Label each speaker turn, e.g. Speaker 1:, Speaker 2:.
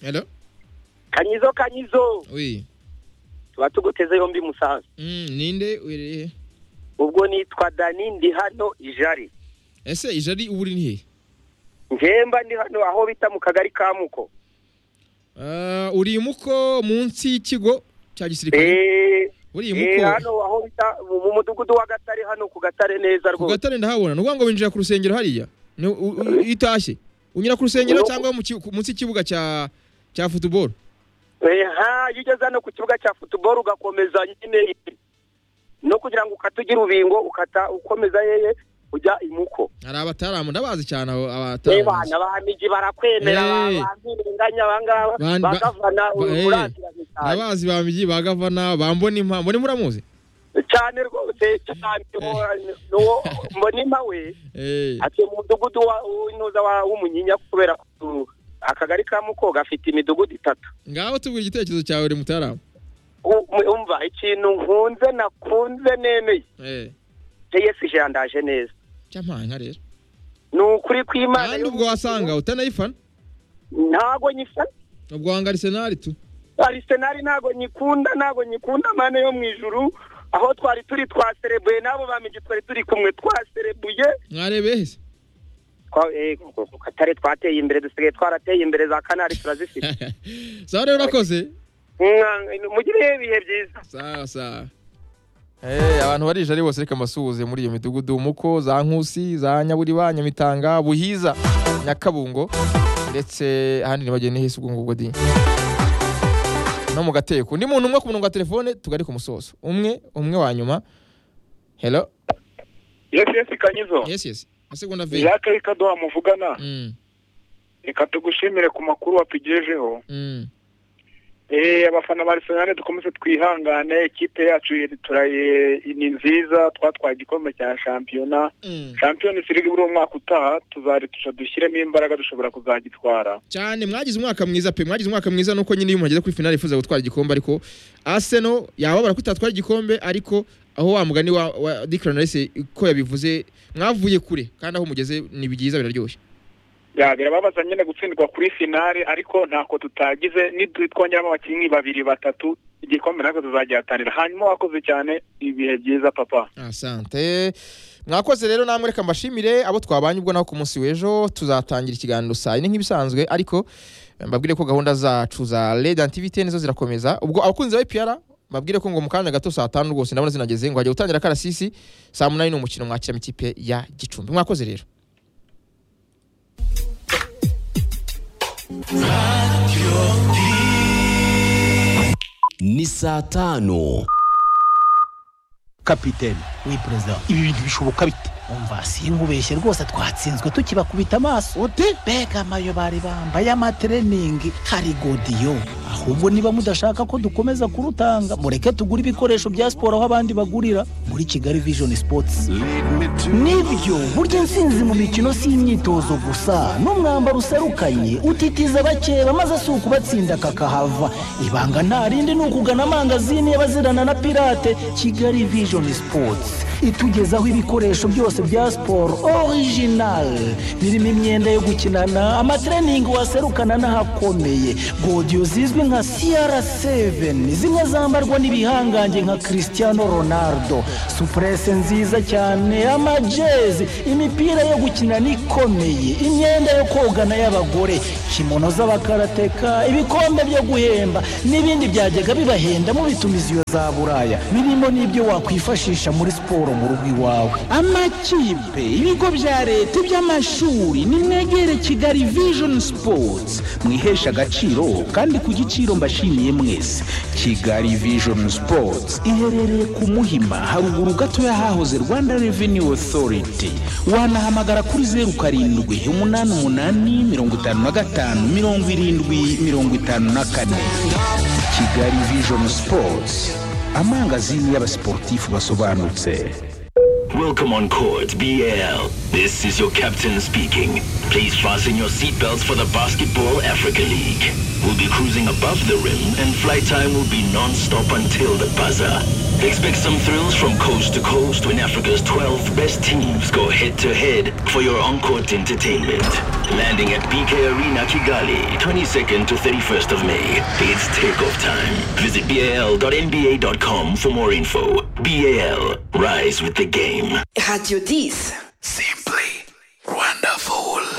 Speaker 1: Hello?
Speaker 2: kanyizo kanyizo
Speaker 1: Oui.
Speaker 2: tuba tuguteze yombi musanze
Speaker 1: Mm, ninde urihe?
Speaker 2: ubwo nitwa dani ndi hano ijari
Speaker 1: Ese ijari ubu uri he?
Speaker 2: njemba ndi hano aho bita mu kagari ka muko
Speaker 1: Ah, uri muko munsi y'ikigo cya gisirikare.
Speaker 2: eee
Speaker 1: Uri
Speaker 2: eee
Speaker 1: muko.
Speaker 2: hano aho bita mu mu mudugudu wa gatare hano ku gatare neza
Speaker 1: Ku
Speaker 2: rwose
Speaker 1: gatare ndahabona. Nuvuga ngo winjira ku rusengero hariya. Ni u- u- itashye. Unyura ku rusengero
Speaker 2: Ubu-
Speaker 1: cyangwa mu ki- ku- munsi y'ikibuga cya cya football.
Speaker 2: eee ha iyo ugeze hano ku kibuga cya futuboro ugakomeza nyine no kugira ngo ukate ugira ubingo ukata ukomeza yeye ujya imuko
Speaker 1: Hari abataramu ndabazi cyane abo abataramu.
Speaker 2: n'abana bahamigi barakwemera
Speaker 1: Eh.
Speaker 2: bampinganya abangaba
Speaker 1: Ban- ba-
Speaker 2: bagavana
Speaker 1: ba- eh.
Speaker 2: uburangiranyi cyane
Speaker 1: Ndabazi ba migi ba gavana ba mboni mpa mboni muramuzi.
Speaker 2: cyane rwose cyane uwo mbonima we
Speaker 1: Eh.
Speaker 2: atuye mu mudugudu wa- w'intuza wa- w'umunyinya kubera ko akagari ka muko gafite imidugudu itatu
Speaker 1: Ngaho tubwira igitekerezo cyawe uri mutaramu.
Speaker 2: U- mu- umva ikintu nkunze nakunze nemeye
Speaker 1: Eh.
Speaker 2: js jandaje neza
Speaker 1: Cyampanka rero.
Speaker 2: ni ukuri kw'imana
Speaker 1: Kandi
Speaker 2: y'umuntu.
Speaker 1: ubwo wasanga utanayifana.
Speaker 2: ntago nyifana
Speaker 1: Ubwo wanga Arsenal tu.
Speaker 2: arisenali ntago nyikunda ntago nyikunda mane yo mu ijuru aho twari turi twaserebuye n'abo bamigi twari turi kumwe twaserebuye
Speaker 1: Mwarebeye hese.
Speaker 2: Twa- eh, ku katare twateye imbere dusigaye twarateye imbere za kanari turazifite
Speaker 1: sawa rero urakoze
Speaker 2: Mwa- mugire ibihe byiza
Speaker 1: sawa sawa abantu barije ari bose reka mbasuhuze muri iyo midugudu muko za nkusi za nyaburiba nyamitanga buhiza nyakabungo ndetse ahandi ntibagende hisi ubwo ngubwo di no mu gateko undi muntu umwe ku murongo wa telefone tugari ku musozo umwe umwe wa nyuma hello
Speaker 3: yesi yesi kanyizo
Speaker 1: yes yes masegonda ve
Speaker 3: jacques rikaduha muvugana
Speaker 1: Mm,
Speaker 3: reka tugushimire ku makuru watugejeho
Speaker 1: mm.
Speaker 3: Eh, abafana ba Arsenal dukomeze twihangane ikipe yacu iri- turaye ni nziza twatwaye igikombe cya shampiyona
Speaker 1: Mm.
Speaker 3: Champions League buri umwaka utaha tuzaritusha dushyiremo imbaraga dushobora kuzagitwara
Speaker 1: cyane mwagize umwaka mwiza pe mwagize umwaka mwiza nuko nyine iyo muhageze kuri finale yifuza gutwara igikombe ariko Arsenal yababara ko itatwara igikombe ariko aho wa mugani wa, wa Declan Rice ko yabivuze mwavuye kure kandi aho mugeze ni byiza biraryoshye
Speaker 3: Ya, birababaza nyine gutsindwa kuri finale ariko ntako tutagize nitwongeramo abakinnyi babiri batatu igikombe natwe tuzagihatanira hanyuma wakoze cyane ibihe byiza papa
Speaker 1: asante mwakoze rero namwe reka mbashimire abo twabanye ubwo naho ku munsi w'ejo tuzatangira ikiganiro saa yine nk'ibisanzwe ariko eh, mbabwire ko gahunda zacu za Red Activity nizo zirakomeza ubwo abakunzi ba IPR mbabwire ko ngo mu kanya gato saa tanu rwose ndabona zinageze ngo hajya gutangira karasisi saa munani ni umukino mwakira ikipe ya Gicumbi mwakoze rero
Speaker 4: ni saa tanu
Speaker 5: kapiteni
Speaker 6: we perezida
Speaker 5: ibi bintu bishoboka bite
Speaker 6: umva sinkubeshye rwose twatsinzwe tukibakubita amaso
Speaker 5: ute
Speaker 6: mbega amayo bari bambaye amatreningi hari godiyo ahubwo niba mudashaka ko dukomeza kurutanga mureke tugure ibikoresho bya siporo aho abandi bagurira muri kigali vision sports nibyo burya intsinzi mu mikino si imyitozo gusa n'umwambaro userukanye utitiza abakeba maze si ukubatsinda kakahava ibanga nta rindi ni ukugana amangazini y'abazirana na pirate kigali vision sports itugezaho ibikoresho byose bya siporo orijinali birimo imyenda yo gukinana amatreningi waserukana n'ahakomeye godiyo zizwi nka cr7 zimwe zambarwa n'ibihangange nka cristiano ronaldo supurese nziza cyane amajezi imipira yo gukinana ikomeye imyenda yo kogana y'abagore kimono z'abakarateka ibikombe byo guhemba n'ibindi byajyaga bibahenda mu bitumiziyo za buraya birimo n'ibyo wakwifashisha muri siporo mu rugo iwawe
Speaker 5: amakipe ibigo bya leta iby'amashuri nimwegere kigali vision sports mwihesha agaciro kandi ku giciro mbashimiye mwese kigali vision sports iherereye ku muhima haruguru gato y'ahahoze rwanda revenue authority wanahamagara kuri zeru karindwi umunani umunani mirongo itanu na gatanu mirongo irindwi mirongo itanu na kane kigali vision sports amangazini y'abasiporutifu basobanutse
Speaker 7: Welcome on court, BL. This is your captain speaking.
Speaker 6: Please fasten your seatbelts for the Basketball Africa League. We'll be cruising above the rim and flight time will be non-stop until the buzzer. Expect some thrills from coast to coast when Africa's 12 best teams go head-to-head for your on-court entertainment. Landing at BK Arena Kigali, 22nd to 31st of May. It's takeoff time. Visit bal.nba.com for more info. BAL, rise with the game.
Speaker 7: Radio 10.
Speaker 6: Simply wonderful.